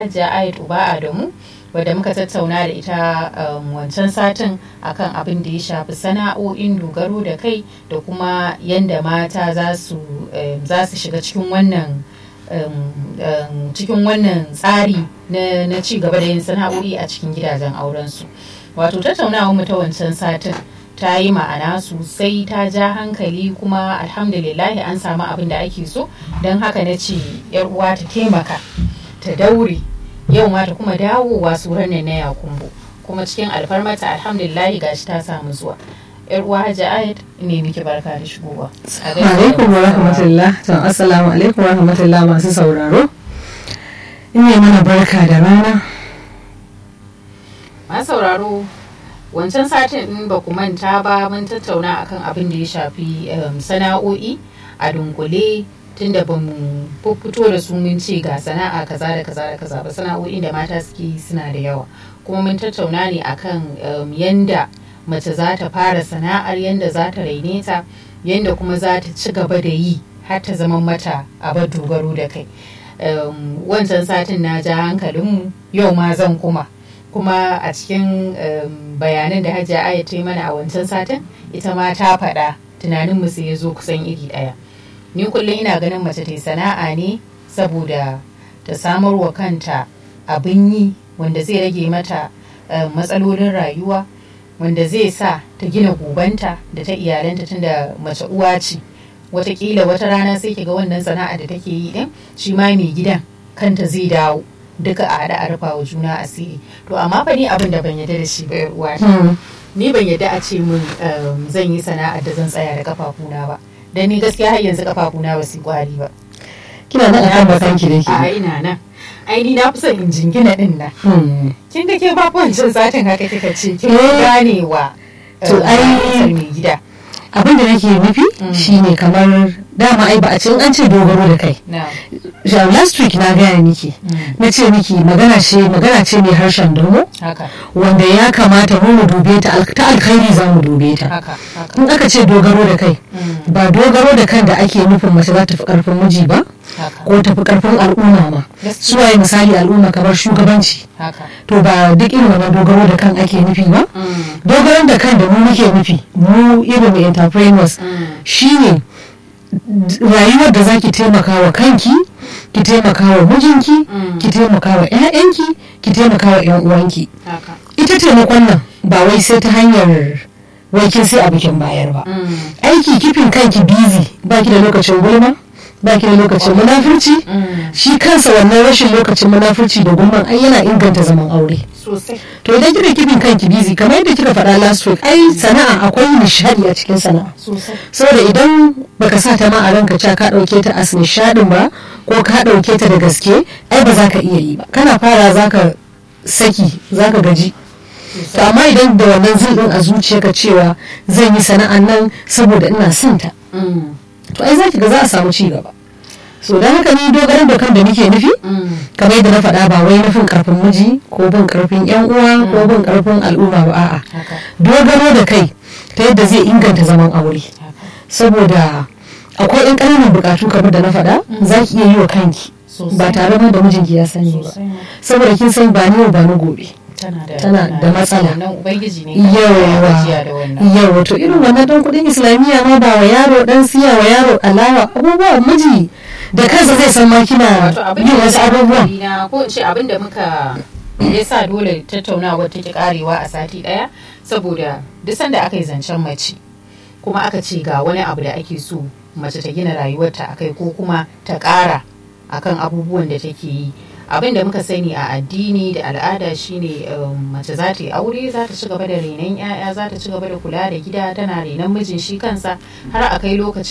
hajiya ayat uba adamu wadda muka tattauna da ita wancan satin akan abin da ya shafi sana'o'in dogaro da kai da kuma yadda mata za su shiga cikin wannan cikin wannan tsari na ci gaba da yin sana'o'i a cikin gidajen aurensu wato tattaunawa mu ta wancan satin ta yi ma'ana sosai ta ja hankali kuma alhamdulillahi an samu abin da ake so don haka na ce uwa ta taimaka ta daure yau ma ta kuma dawowa suran na yakumbo kuma cikin alfarmata alhamdulillahi gashi ta samu zuwa yar uwa hajji ayat ne miki barka da shigowa alaikum wa rahmatullah to assalamu alaikum wa rahmatullah masu sauraro ina mana barka da rana masu sauraro wancan satin in ba ku manta ba mun tattauna akan abin da ya shafi sana'o'i a dunkule tunda ba mu fito da su mun ce ga sana'a kaza da kaza da kaza ba sana'o'in da mata suke suna da yawa kuma mun tattauna ne akan yanda mace za ta fara sana'ar yanda za ta raine ta yanda kuma za ta ci gaba da yi har ta zama mata abar dogaro da kai wancan satin na ja hankalinmu yau ma zan kuma kuma a cikin bayanan da hajiya aya ta yi mana a wancan satin ita ma ta faɗa tunaninmu sai ya zo kusan iri ɗaya ni kullum ina ganin mace ta sana'a ne saboda ta samar wa kanta abin yi wanda zai rage mata matsalolin rayuwa wanda zai sa ta gina gobanta da ta iyalanta tunda mace uwa ce watakila wata rana sai ga wannan sana'a da take yi din shi ma mai gidan kanta zai dawo duka a haɗa a rufa wa juna asiri to amma fa ni abin da ban yarda da shi ba uwa ni ban yarda a ce min zan yi sana'ar da zan tsaya da kafafuna ba dan ni gaskiya har yanzu kafafuna ba su kwari ba kina nan akan bakan ki da ke a ina nan ai ni na fi son in jingina din nan kin ga ke ba wancan satin haka kika ce kin ganewa to ai mai gida abin da nake nufi shine kamar dama ai ba a ce an ce dogaro da kai last week na gaya miki na ce miki magana ce magana ce mai harshen domo wanda ya kamata mu mu dube ta ta alkhairi za mu dube ta in aka ce dogaro da kai ba dogaro da kan da ake nufin mace za ta fi karfin miji ba ko ta fi karfin al'umma ma suwaye misali al'umma kamar shugabanci to ba duk irin wannan dogaro da kan ake nufi ba dogaron da kan da mu muke nufi mu irin entrepreneurs shine rayuwar da zaki taimaka wa kanki ki taimaka wa mijinki ki taimaka wa 'ya'yanki ki taimaka wa 'yan uwanki ita taimakon nan ba wai sai ta hanyar wai kin sai a bikin bayar ba aiki kifin kanki busy baki da lokacin gulma baki da lokacin munafurci shi kansa wannan rashin lokacin munafurci da gulman ai yana inganta zaman aure to idan kika kifin kanki busy kamar yadda kika faɗa last week ai sana'a akwai nishadi a cikin sana'a saboda idan baka sa ta ma a ranka cewa ka ɗauke ta as nishadin ba ko ka ɗauke ta da gaske ai ba za ka iya yi ba kana fara zaka saki zaka gaji to amma idan da wannan zilɗin a zuciyarka cewa zan yi sana'an nan saboda ina son ta to ai zaki ga za a samu ci gaba so don haka ni dogaran da kan da nake nufi kamar yadda na faɗa ba wai nufin karfin miji ko bin karfin yan uwa ko bin karfin al'umma ba a'a dogaro da kai ta yadda zai inganta zaman aure saboda akwai yan ƙananan bukatu kamar da na faɗa za ki iya yi wa kanki ba tare ma da mijinki ya sani ba saboda kin san ba ni ba ni gobe tana da matsala yawa to irin wannan dan kudin islamiyya ma ba wa yaro dan siya wa yaro alawa abubuwa miji da kansa zai san ma kina yin wasu abubuwan ko in ce abin da muka ya sa dole tattaunawa take karewa a sati daya saboda duk sanda aka yi zancen mace kuma aka ce ga wani abu da ake so mace ta gina rayuwarta akai ko kuma ta kara akan abubuwan da take yi abin da muka sani a addini da al'ada shine mace za ta yi aure za ta ci gaba da renon 'ya'ya za ta ci gaba da kula da gida tana renon mijin shi kansa har a kai lokacin